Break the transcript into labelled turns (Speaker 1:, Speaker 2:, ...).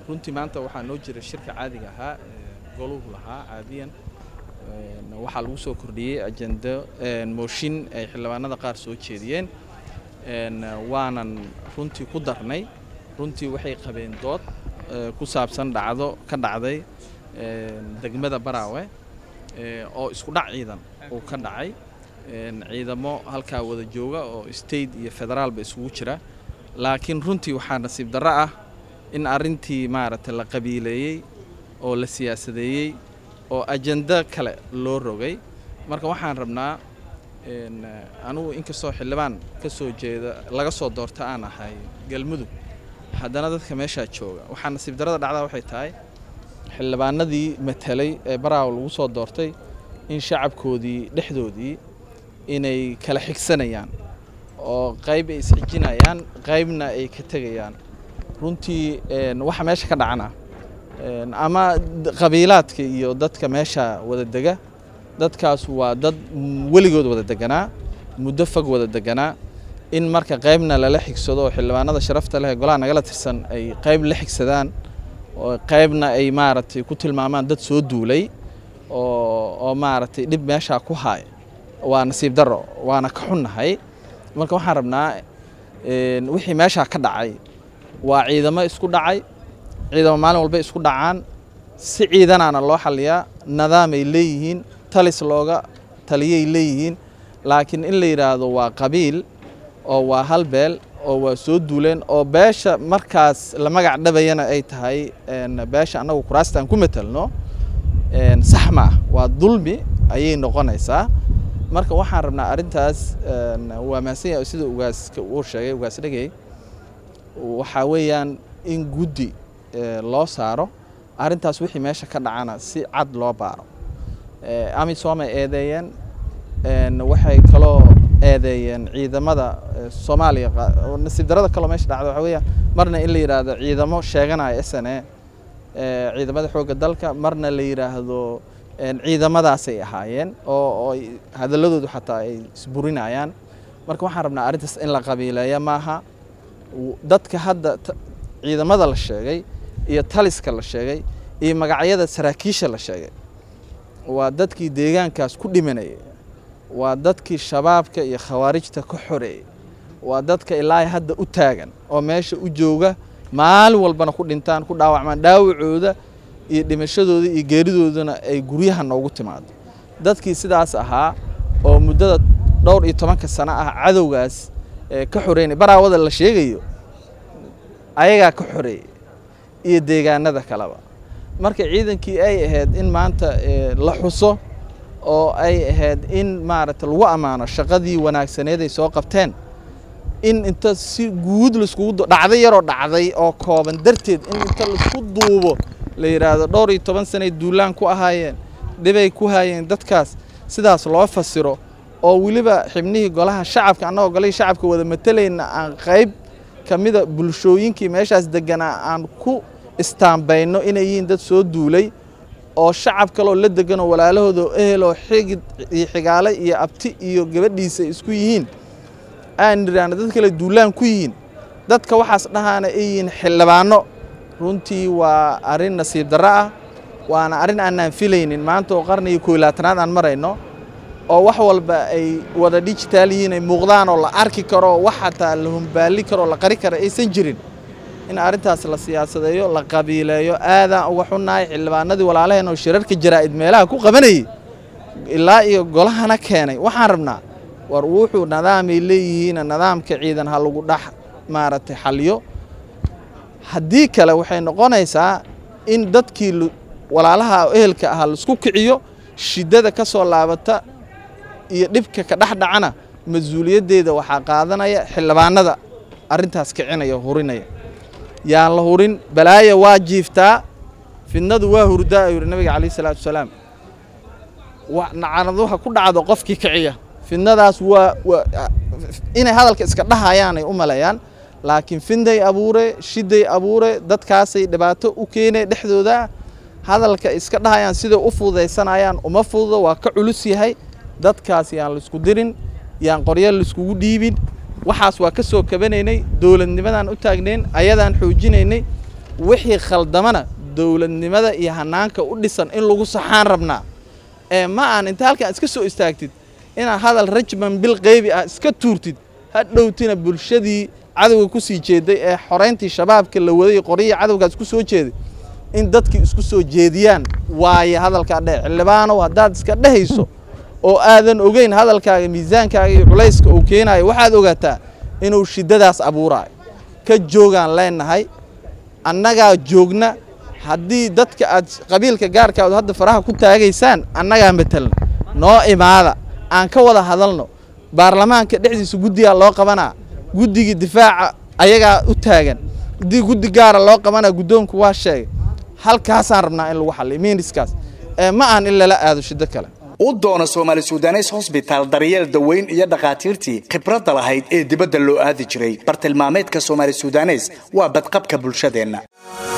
Speaker 1: runtii maanta waxaa noo jira shirka caadiga ahaa goluhu lahaa caadiyan waxaa lagu soo kordhiyey ajendo mooshin ay xildhibaanada qaar soo jeediyeen waanan runtii ku darnay runtii waxay qabeen dood ku saabsan dhacdo ka dhacday degmada baraawe oo isku dhac ciidan uu ka dhacay ciidamo halkaa wada jooga oo state iyo federaalba isugu jira laakiin runtii waxaa nasiib darro ah in arrintii maaragtay la qabiileeyey oo la siyaasadeeyey oo ajendo kale loo rogay marka waxaan rabnaa anugu inkastoo xildhibaan ka soo jeeda laga soo doorta aan ahay galmudug haddana dadka meeshaa jooga waxaa nasiib darrada dhacdaa waxay tahay xildhibaanadii matelay ee baraaw lagu soo doortay in shacabkoodii dhexdoodii inay kala xigsanayaan oo qayb ay isxijinayaan qaybna ay ka tegayaan runtii waxa meesha ka dhacana ama qabiilaadka iyo dadka meesha wada dega dadkaas waa dad weligood wada deganaa muddo fog wada deganaa in marka qaybna lala xigsado oo xildhibaanada sharafta leh golaha nagala tirsan ay qayb la xigsadaan oo qaybna ay maaragtay ku tilmaamaan dad soo duulay oo oo maaragtay dhib meeshaa ku haaya waa nasiib darro waana ka xunnahay marka waxaan rabnaa wixii meeshaa ka dhacay waa ciidamo isku dhacay ciidamo maalin walba isku dhacaan si ciidanaana loo xaliyaa nidaamay leeyihiin talis looga taliyay leeyihiin laakiin in la yidhaahdo waa qabiil oo waa hal beel oo waa soo duuleen oo beesha markaas la magac dhabayana ay tahay beesha annagu kuraastaan ku matelno sax ma ah waa dulmi ayay noqonaysaa marka waxaan rabnaa arrintaas waa mahadsan sida ugaaska uu sheegay ugaas dhegey waxaa weeyaan in guddi loo saaro arrintaas wixii meesha ka dhacana si cad loo baaro amisoomay eedeeyeen waxay kaloo eedeeyeen ciidamada soomaaliya nasiib darada kaloo meesha dhacda waxaa weeyaan marna in la yidhaahdo ciidamo sheeganaya s n a ciidamada xoogga dalka marna la yidhaahdo ciidamadaasay ahaayeen oo hadaladoodu xataa ay isburinayaan marka waxaan rabnaa arrintaas in la qabiileeya maaha dadka hadda ciidamada la sheegay iyo taliska la sheegay iyo magacyada saraakiisha la sheegay waa dadkii deegaankaas ku dhimanayay waa dadkii shabaabka iyo khawaarijta ka xoreeyey waa dadka ilaa hadda u taagan oo meesha u jooga maalin walbana ku dhintaan ku dhaawacmaan dhaawacooda iyo dhimashadooda iyo geeridoodana ay guryaha noogu timaado dadkii sidaas ahaa oo muddada dhowr iyo tobanka sano ah cadowgaas ka xoreynay baraawada la sheegayo ayagaa ka xoreeyey iyo deegaanada kaleba marka ciidankii ay ahayd in maanta la xuso oo ay ahayd in maaragta lagu ammaano shaqadii wanaagsaneed ay soo qabteen in inta si guud laiskugu dhacday yaroo dhacday oo kooban darteed in inta laisku duubo la yidhaahdo dhowr iyo toban sanay duulaan ku ahaayeen dhibay ku haayeen dadkaas sidaas loo fasiro oo weliba xibnihii golaha shacabka annagoo golihii shacabka wada matalayna aan qayb ka mida bulshooyinkii meeshaas deganaa aan ku istaambayno inay yihiin dad soo duulay oo shacab kaloo la deganoo walaalahooda eheloo xigid iyo xigaale iyo abti iyo gabadhiisa isku yihiin aan nidhaahno dad kale duulaan ku yihiin dadka waxaas dhahaana ay yihiin xildhibaano runtii waa arrin nasiib darro ah waana arrin aanaan filaynin maanta oo qarniga kooy labaatanaad aan marayno oo wax walba ay wada digitaal yihiin ay muuqdaan oo la arki karo wax xataa la humbaali karo la qari karo aysan jirin in arrintaas la siyaasadeeyo la qabiileeyo aadaan uga xunnahay xildhibaanadii walaalaheen oo shirarka jaraa'id meelaha ku qabanayay ilaa iyo golahana keenay waxaan rabnaa war wuxuu nidaamay leeyihiin nidaamka ciidan ha lagu dhex maaragtay xaliyo haddii kale waxay noqonaysaa in dadkii walaalaha ehelka ahaa laisku kiciyo shiddada ka soo laabata iyo dhibka ka dhex dhacana mas-uuliyaddeeda waxaa qaadanaya xildhibaanada arrintaas kicinaya hurinaya yaan la hurin balaaya waa jiiftaa fidnadu waa hurdaa ayuu yidhi nabiga calayh isalaatu wasalaam nacanaduha ku dhacdo qofkii kiciya fidnadaas waa inay hadalka iska dhahayaan ay u maleeyaan laakiin fidnay abuure shiday abuure dadkaasay dhibaato u keenay dhexdooda hadalka iska dhahayaan siday u fududaysanayaan uma fududo waa ka culus yahay dadkaas yaan laisku dirin yaan qoryo laiskugu dhiibin waxaas waa ka soo kabanaynay dowladnimadaan u taagnayn ayadaan xoojinaynay wixii khaldamana dowladnimada iyo hanaanka u dhisan in lagu saxaan rabnaa ee ma aan inta halkan iska soo istaagtid inaad hadal rajman bil qeybi ah iska tuurtid ha dhowtina bulshadii cadowga ku sii jeeday ee xorayntii shabaabka la waday qoryihii cadowgaas ku soo jeeday in dadkii isku soo jeediyaan waaye hadalkaa dheh xildhibaanow haddaad iska dhehayso oo aadan ogeyn hadalkaaga miisaankaaga iyo culayska uu keenaayo waxaad ogaataa inuu shiddadaas abuuraayo ka joogaan leenahay annagaa joogna haddii dadka aad qabiilka gaarkaadu hadda faraha ku taagaysaan annagaa matelna noo imaada aan ka wada hadalno baarlamaanka dhexdiisa guddigaa loo qabanaa guddigii difaaca ayagaa u taagan haddii guddi gaara loo qabanaa guddoonku waa sheegay halkaasaan rabnaa in lagu xalliyo miiniskaas ee ma ahan in lala aado shiddo kale
Speaker 2: u doona soomaali sudanes hosbitaal daryeel daweyn iyo dhakhaatiirtii khibradda lahayd ee dibadda loo aadi jiray bartilmaameedka soomaali sudanes waa badqabka bulshadeenna